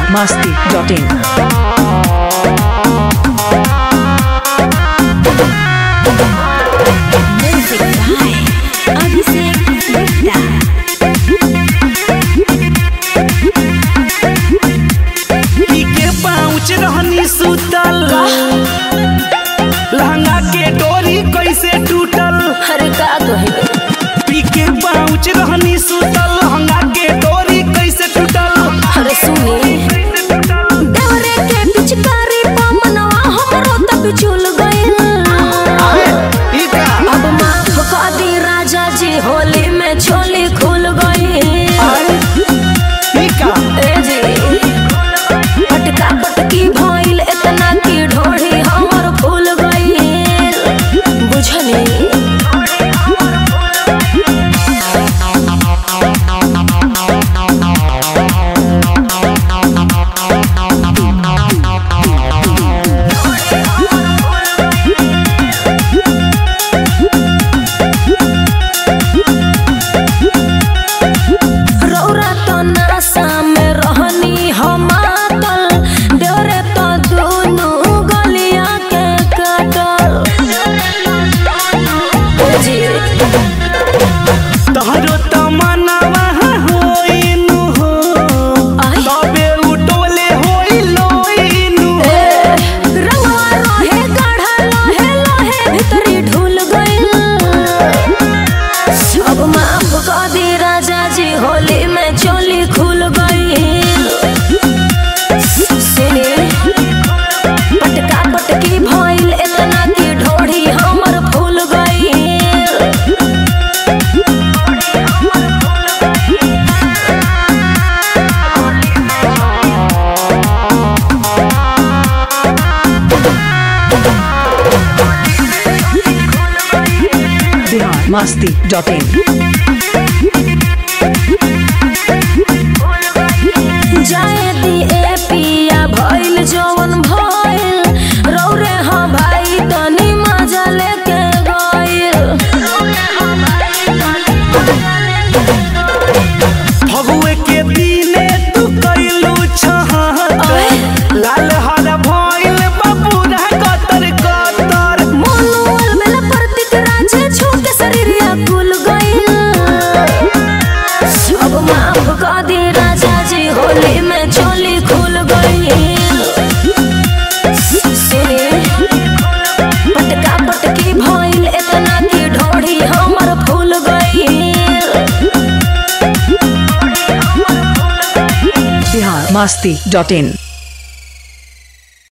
biharmasti.in Music by Abhishek Gupta. के पाँच रहनी सुतल लहंगा के डोरी कैसे टूटल अरे का कहे पी के पाँच रहनी सुतल लहंगा के डोरी कैसे टूटल अरे सुनी कैसे टूटल देवरे के पिचकारी पा मनवा हमरो तक चुल गइल ई का अब माफ कर दी राजा जी होली में छोली खुल गई ई का ए जी पटका पटकी भइल इतना की ढोढ़ी हमर फूल गइल बुझनी रौरा तो नासा में रहनी हम मातल देवरे तो दोनों गलिया के काटल जी तोहरो तमन्नावा होइनु हो आई। तबे उठोले होइलोइनु रंगवा रहे गाढ़ा लहे लहे भीतरी ढुल गइल अब माफ कर दी राजा जी होली में चोली खुल गइल सुनी पटका पटकी भइल इतना की ढोढ़ी हमर फूल गइल biharmasti.in जाए दी ए पिया भइल जवन भइल रौरे हाँ भाई तनी मजा लेके गइल फगुए के दिने तू कैलू छहत लाल हरा भइल बबूरा कतर कतर मोनुअल मेला प्रतीक राजे छूके शरीरिया कुल गइल अब माफ कर दी राजा जी होली में चोली खुल गइल सुनी पटका पटकी भइल इतना की ढोढ़ी हमर फूल गइल biharmasti.in